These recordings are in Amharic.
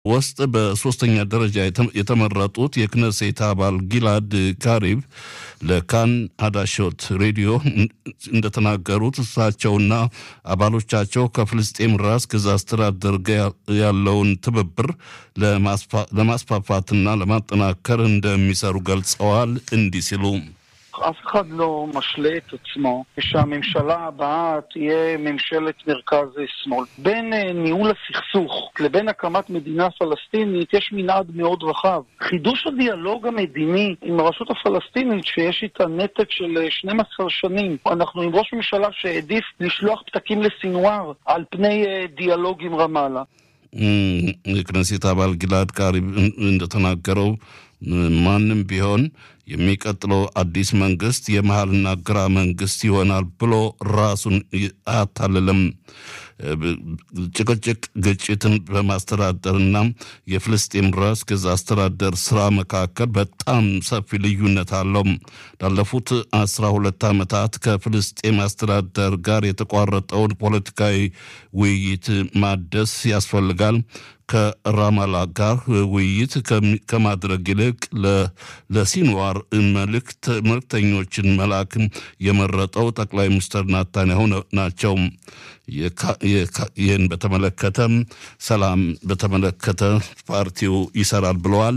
ውስጥ በሶስተኛ ደረጃ የተመረጡት የክነሴት አባል ጊላድ ካሪብ ለካን አዳሾት ሬዲዮ እንደተናገሩት እሳቸውና አባሎቻቸው ከፍልስጤም ራስ ገዝ አስተዳደር ጋር ያለውን ትብብር ለማስፋፋትና ለማጠናከር እንደሚሰሩ ገልጸዋል። እንዲህ ሲሉ אף אחד לא משלה את עצמו שהממשלה הבאה תהיה ממשלת מרכז-שמאל. בין ניהול הסכסוך לבין הקמת מדינה פלסטינית יש מנעד מאוד רחב. חידוש הדיאלוג המדיני עם הרשות הפלסטינית, שיש איתה נתק של 12 שנים, אנחנו עם ראש ממשלה שהעדיף לשלוח פתקים לסינואר על פני דיאלוג עם רמאללה. የክነሴት አባል ጊላድ ካሪብ እንደተናገረው ማንም ቢሆን የሚቀጥለው አዲስ መንግስት የመሀልና ግራ መንግስት ይሆናል ብሎ ራሱን አያታልልም። ጭቅጭቅ፣ ግጭትን በማስተዳደርና የፍልስጤም ራስ ገዝ አስተዳደር ስራ መካከል በጣም ሰፊ ልዩነት አለው። ላለፉት አስራ ሁለት ዓመታት ከፍልስጤም አስተዳደር ጋር የተቋረጠውን ፖለቲካዊ ውይይት ማደስ ያስፈልጋል። ከራማላ ጋር ውይይት ከማድረግ ይልቅ ለሲንዋር መልእክተኞችን መላክ የመረጠው ጠቅላይ ሚኒስትር ናታንያሁ ናቸው። ይህን በተመለከተም ሰላም በተመለከተ ፓርቲው ይሰራል ብለዋል።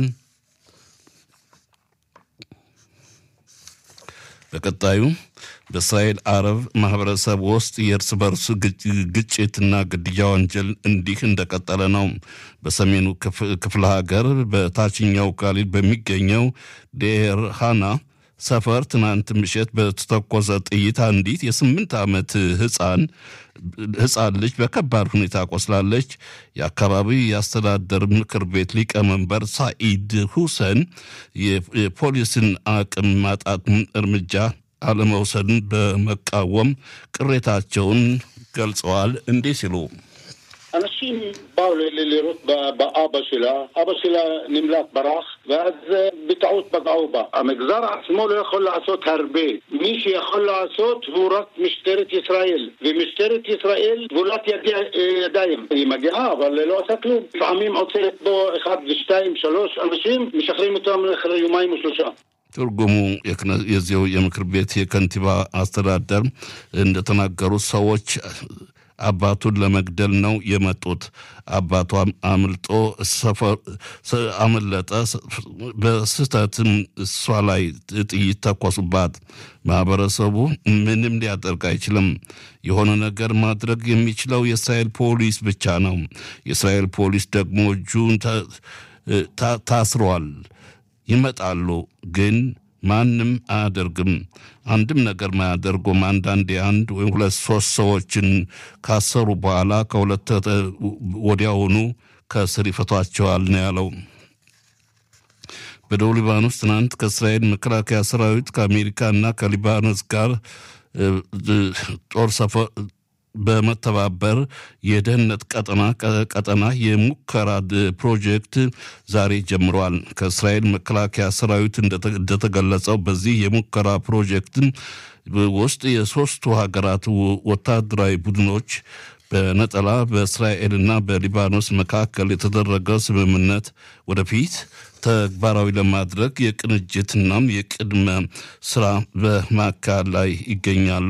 በቀጣዩ በእስራኤል አረብ ማህበረሰብ ውስጥ የእርስ በርስ ግጭትና ግድያ ወንጀል እንዲህ እንደቀጠለ ነው። በሰሜኑ ክፍለ ሀገር በታችኛው ካሊል በሚገኘው ዴር ሃና ሰፈር ትናንት ምሽት በተተኮሰ ጥይት አንዲት የስምንት ዓመት ህፃን ህፃን ልጅ በከባድ ሁኔታ ቆስላለች። የአካባቢው የአስተዳደር ምክር ቤት ሊቀመንበር ሳኢድ ሁሰን የፖሊስን አቅም ማጣት እርምጃ አለመውሰድን በመቃወም ቅሬታቸውን ገልጸዋል። እንዲህ ሲሉ אנשים באו לירות באבא שלה, אבא שלה נמלט ברח, ואז בטעות פגעו בה. המגזר עצמו לא יכול לעשות הרבה. מי שיכול לעשות הוא רק משטרת ישראל, ומשטרת ישראל גבולת ידיים. היא מגיעה, אבל לא עושה כלום. לפעמים עוצרת בו אחד ושתיים, שלוש אנשים, משחררים אותם אחרי יומיים או שלושה. ትርጉሙ የዚው የምክር ቤት የከንቲባ አስተዳደር እንደተናገሩት ሰዎች አባቱን ለመግደል ነው የመጡት። አባቷም አምልጦ አመለጠ። በስህተትም እሷ ላይ ጥይት ተኮሱባት። ማህበረሰቡ ምንም ሊያደርግ አይችልም። የሆነ ነገር ማድረግ የሚችለው የእስራኤል ፖሊስ ብቻ ነው። የእስራኤል ፖሊስ ደግሞ እጁን ታስሯል። ይመጣሉ ግን ማንም አያደርግም። አንድም ነገር ማያደርጉም። አንዳንዴ አንድ ወይም ሁለት ሶስት ሰዎችን ካሰሩ በኋላ ከሁለት ወዲያውኑ ከስር ይፈቷቸዋል ነው ያለው። በደቡብ ሊባኖስ ትናንት ከእስራኤል መከላከያ ሰራዊት ከአሜሪካና ከሊባኖስ ጋር ጦር ሰፈር በመተባበር የደህንነት ቀጠና ቀጠና የሙከራ ፕሮጀክት ዛሬ ጀምረዋል። ከእስራኤል መከላከያ ሰራዊት እንደተገለጸው በዚህ የሙከራ ፕሮጀክት ውስጥ የሶስቱ ሀገራት ወታደራዊ ቡድኖች በነጠላ በእስራኤልና በሊባኖስ መካከል የተደረገ ስምምነት ወደፊት ተግባራዊ ለማድረግ የቅንጅትናም የቅድመ ስራ በማካሄድ ላይ ይገኛሉ።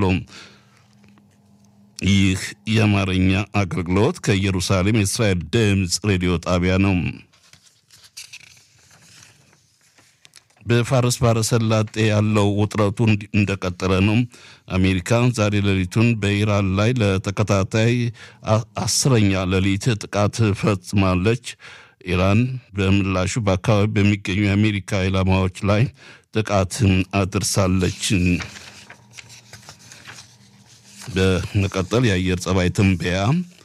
ይህ የአማርኛ አገልግሎት ከኢየሩሳሌም የእስራኤል ድምፅ ሬዲዮ ጣቢያ ነው። በፋርስ ባሕረ ሰላጤ ያለው ውጥረቱ እንደቀጠለ ነው። አሜሪካ ዛሬ ሌሊቱን በኢራን ላይ ለተከታታይ አስረኛ ሌሊት ጥቃት ፈጽማለች። ኢራን በምላሹ በአካባቢ በሚገኙ የአሜሪካ ኢላማዎች ላይ ጥቃት አድርሳለች። በመቀጠል የአየር ጸባይ ትንበያ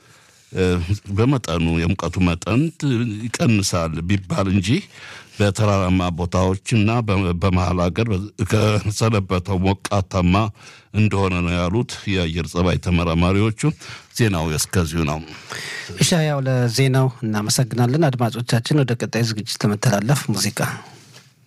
በመጠኑ የሙቀቱ መጠን ይቀንሳል ቢባል እንጂ በተራራማ ቦታዎችና በመሀል ሀገር ከሰነበተው ሞቃታማ እንደሆነ ነው ያሉት የአየር ጸባይ ተመራማሪዎቹ። ዜናው እስከዚሁ ነው። እሻ ያው ለዜናው እናመሰግናለን። አድማጮቻችን ወደ ቀጣይ ዝግጅት ለመተላለፍ ሙዚቃ